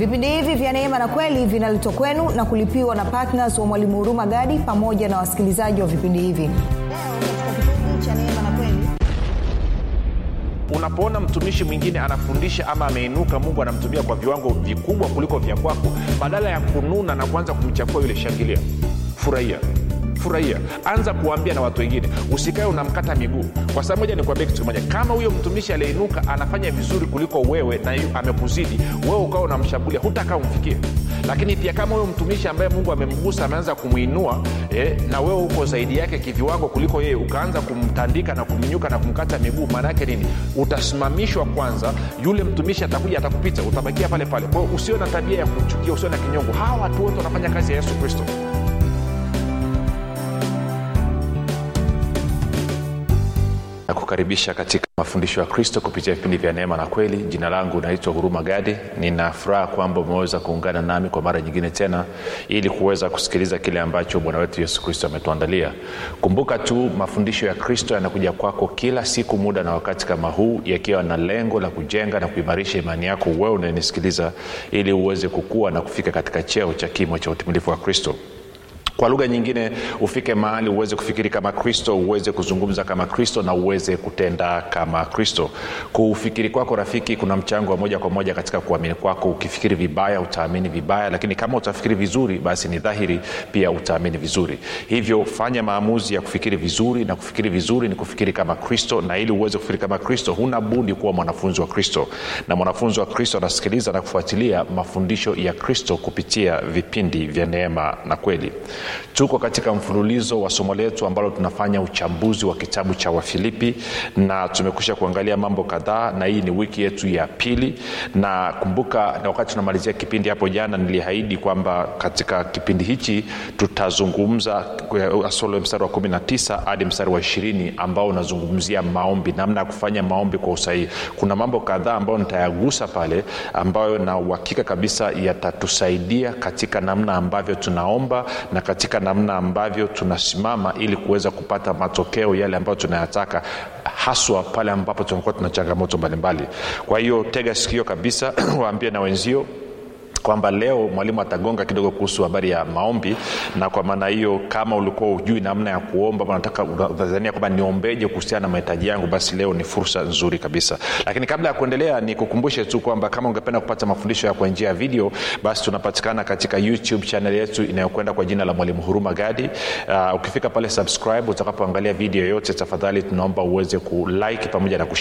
vipindi hivi vya neema na kweli vinaletwa kwenu na kulipiwa na ptns wa mwalimu huruma gadi pamoja na wasikilizaji wa vipindi hivi leo katika kipindi cha neema na kweli unapoona mtumishi mwingine anafundisha ama ameinuka mungu anamtumia kwa viwango vikubwa kuliko vya kwako badala ya kununa na kuanza kumchafua yule shangilia furahia furahia anza kuambia na watu wengine usikae unamkata miguu kwa sababu moja nikuambia kitu kimoja kama huyo mtumishi aliyeinuka anafanya vizuri kuliko wewe na yu- amekuzidi wewe ukawa unamshambulia hutakaa umfikie lakini pia kama huyo mtumishi ambaye mungu amemgusa ameanza kumwinua eh, na wewe uko zaidi yake kiviwango kuliko yeye ukaanza kumtandika na kumnyuka na kumkata miguu maana yake nini utasimamishwa kwanza yule mtumishi atakuja atakupita utabakia pale pale kwao usio na tabia ya kuchukia usio na kinyongo hawa watu wote wanafanya kazi ya yesu kristo na kukaribisha katika mafundisho ya kristo kupitia vipindi vya neema na kweli jina langu naitwa huruma gadi nina furaha kwamba umeweza kuungana nami kwa mara nyingine tena ili kuweza kusikiliza kile ambacho bwana wetu yesu kristo ametuandalia kumbuka tu mafundisho ya kristo yanakuja kwako kila siku muda na wakati kama huu yakiwa na lengo la kujenga na kuimarisha imani yako wewe unayenisikiliza ili uweze kukua na kufika katika cheo cha kimo cha utimilifu wa kristo kwa lugha nyingine ufike mahali uweze kufikiri kama kristo uweze kuzungumza kama kristo na uweze kutenda kama kristo kufikiri kwako rafiki kuna mchango wa moja kwa moja katika kuamini kwako ukifikiri vibaya utaamini vibaya lakini kama utafikiri vizuri basi ni dhahiri pia utaamini vizuri hivyo fanya maamuzi ya kufikiri vizuri na kufikiri vizuri ni kufikiri kama kristo na ili uweze kufikiri kama kristo huna budi kuwa mwanafunzi wa kristo na mwanafunzi wa kristo anasikiliza na kufuatilia mafundisho ya kristo kupitia vipindi vya neema na kweli tuko katika mfululizo wa somo letu ambalo tunafanya uchambuzi wa kitabu cha wafilipi na tumekusha kuangalia mambo kadhaa na hii ni wiki yetu ya pili na kumbuka na wakati tunamalizia kipindi hapo jana niliahidi kwamba katika kipindi hichi tutazungumza asolo mstari wa 19 hadi mstari wa 20 ambao unazungumzia maombi namna ya kufanya maombi kwa usahihi kuna mambo kadhaa ambayo nitayagusa pale ambayo na uhakika kabisa yatatusaidia katika namna ambavyo tunaomba na katika namna ambavyo tunasimama ili kuweza kupata matokeo yale ambayo tunayataka haswa pale ambapo tunakuwa tuna changamoto mbalimbali kwa hiyo tega sikio kabisa waambie na wenzio kwamba leo mwalimu atagonga kidogo kuhusu habari ya maombi na kwa maana hiyo kama ulikuwa ujui namna ya kuomba unataka unadhania kwamba niombeje kuhusiana na mahitaji yangu basi leo ni fursa nzuri kabisa lakini kabla ya kuendelea nikukumbushe tu kwamba kama ungependa kupata mafundisho ya kwa njia ya video basi tunapatikana katika youtube channel yetu inayokwenda kwa jina la mwalimu huruma gadi uh, ukifika pale subscribe utakapoangalia video yoyote tafadhali tunaomba uweze kulike pamoja na kushare